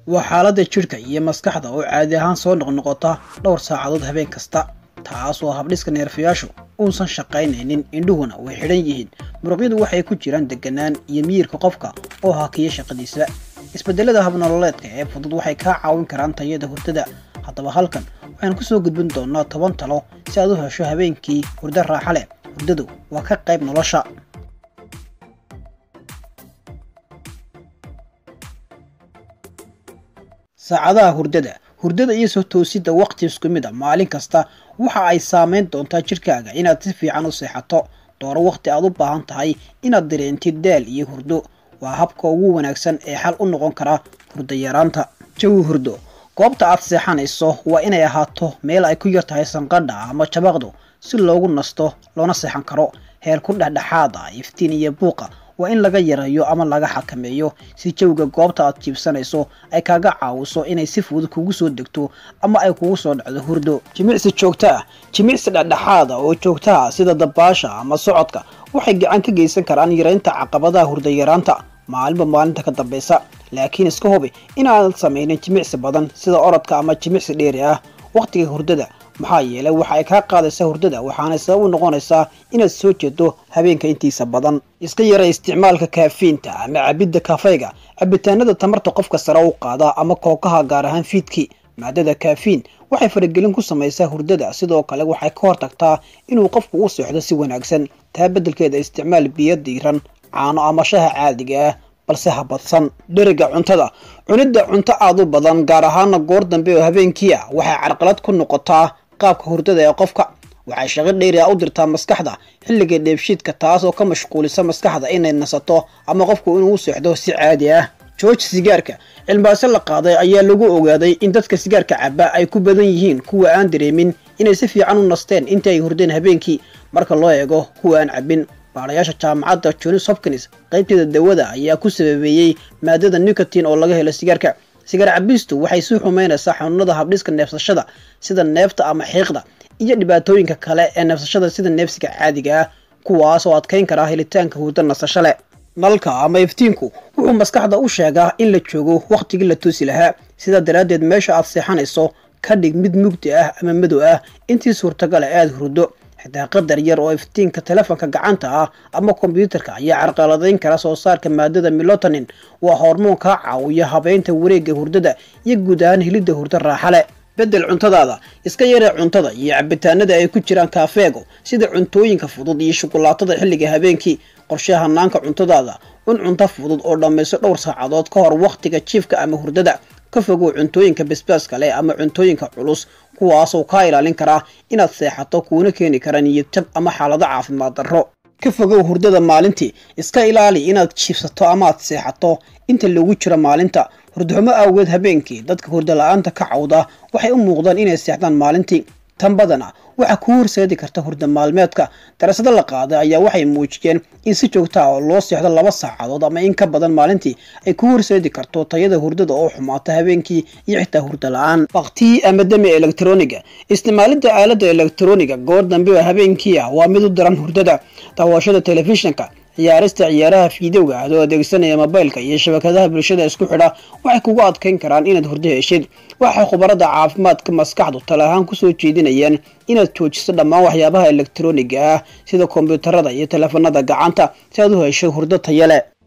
waa xaaladda jidhka iyo maskaxda oo caadi ahaan soo noqnoqota dhowr saacadood habeen kasta taas oo habdhiska neerfayaashu uusan shaqaynaynin indhuhuna way xidhan yihiin muruqyadu waxay ku jiraan deganaan iyo miyirka qofka oo hakiya shaqadiisa isbedelada habnololeedka ee fudud waxay kaa caawin karaan tayada hurdada haddaba halkan waxaan kusoo gudbin doonaa toban talo si aad u hesho habeenkii hurdo raaxa leh hurdadu waa ka qayb nolosha saacadaha hurdada hurdada iyo soo toosidda waqti isku mid a maalin kasta waxa ay saameyn doontaa jidhkaaga inaad si fiican u seexato dooro waqti aad u baahan tahay inaad dareentid daal iyo hurdo waa habka ugu wanaagsan ee xal u noqon kara hurdo yaraanta jawi hurdo goobta aad seexanayso waa inay ahaato meel ay ku yar tahay sanqadha ama jabaqdu si loogu nasto loona seexan karo heer ku dhexdhexaad ah iftiin iyo buuqa waa in laga yareeyo ama laga xakameeyo si jawiga goobta aad jiibsanayso ay kaaga caawiso inay si fudud kugu soo degto ama ay kugu soo dhacdo hurdo jimicsi joogto ah jimicsi dhexdhexaad ah oo joogtaha sida dabaasha ama socodka waxay gacan ka geysan karaan yareynta caqabadaha hurdo yaraanta maalinba maalinta ka dambaysa laakiin iska hubi inaanad samaynin jimicsi badan sida orodka ama jimicsi dheeri ah wakhtiga hurdada maxaa yeelay waxa ay kaa qaadaysaa hurdada waxaanay sabab u noqonaysaa inaad soo jeedo habeenka intiisa badan iska yara isticmaalka kaafiinta ama cabidda kafayga cabitaanada tamarta qofka sare u qaada ama kookaha gaar ahaan fiidkii maadada kaafiin waxay faragelin ku samaysaa hurdada sidoo kale waxay ka hortagtaa inuu qofku u seexdo si wanaagsan taa beddelkeeda isticmaal biyo diiran caano ama shaha caadiga ah balse ha badsan dheriga cuntada cunidda cunto aad u badan gaar ahaana goor dambe oo habeenkii ah waxay carqalad ku noqotaa qaabka hurdada ee qofka waxay shaqo dheeri a u dirtaa maskaxda xilliga dheebshiidka taas oo ka mashquulisa maskaxda inay nasato ama qofku inuu u seexdo si caadi ah jooji sigaarka cilmibaase la qaaday ayaa lagu ogaaday in dadka sigaarka caba ay ku badan yihiin kuwa aan dareemin inay si fiican u nasteen intii ay hurdeen habeenkii marka loo eego kuwa aan cabin baarayaasha jaamacadda johns hopkins qaybteeda dawada ayaa ku sababeeyey maadada nicotin oo laga helo sigaarka sigaar cabistu waxay sii xumeynaysaa xanuunada habdhiska neefsashada sida neefta ama xiiqda iyo dhibaatooyinka kale ee neefsashada sida neefsiga caadiga ah kuwaas oo adkayn karaa helitaanka hurdo nasasho leh nalka ama iftiinku wuxuu maskaxda u sheegaa in la joogo wakhtigii la toosi lahaa sidaa daraaddeed meesha aad seexanayso ka dhig mid mugdi ah ama madow ah intii suurtagala aada hurdo xitaa qadar yar oo iftiinka telefoonka gacanta ah ama kombyuutarka ayaa carqaladayn kara soo saarka maadada milotonin waa hormoon kaa caawiya habeynta wareegga hurdada iyo guud ahaan helidda hurdo raaxa leh bedel cuntadaada iska yaree cuntada iyo cabitaanada ay ku jiraan kaafeego sida cuntooyinka fudud iyo shukulaatada xilliga habeenkii qorshe hanaanka cuntadaada un cunto fudud oo dhammayso dhowr saacadood ka hor wakhtiga jiifka ama hurdada ka fogow cuntooyinka basbaaska leh ama cuntooyinka culus kuwaasoo kaa ilaalin karaa inaad seexato kuuna keeni kara niyadjab ama xaalado caafimaad darro ka fogow hurdada maalintii iska ilaali inaad jiifsato amaad seexato inta lagu jiro maalinta hurdaxumo awgeed habeenkii dadka hurdo la-aanta ka cawda waxay u muuqdaan inay seexdaan maalintii tan badana waxaa kuu horseedi karta hurda maalmeedka darasado la qaaday ayaa waxay muujiyeen in si joogta ah oo loo seexdo laba saacadood ama in ka badan maalintii ay kuu horseedi karto tayada hurdada oo xumaata habeenkii iyo xitaa hurda la-aan baktii ama demi elektroniga isticmaalidda aaladda elektroniga goor dambe oo habeenkii ah waa mid u daran hurdada daawashada telefishinka ciyaarista ciyaaraha fiidowga adoo adeegsanaya mobaylka iyo shabakadaha bulshada isku xidha waxay kugu adkayn karaan inaad hurdo heshid waxay khubarada caafimaadka maskaxdu tala ahaan kusoo jeedinayaan inaad joojiso dhammaan waxyaabaha elektroniga ah sida kombyuutarada iyo teleefanada gacanta si aad u hesho hurdo taya leh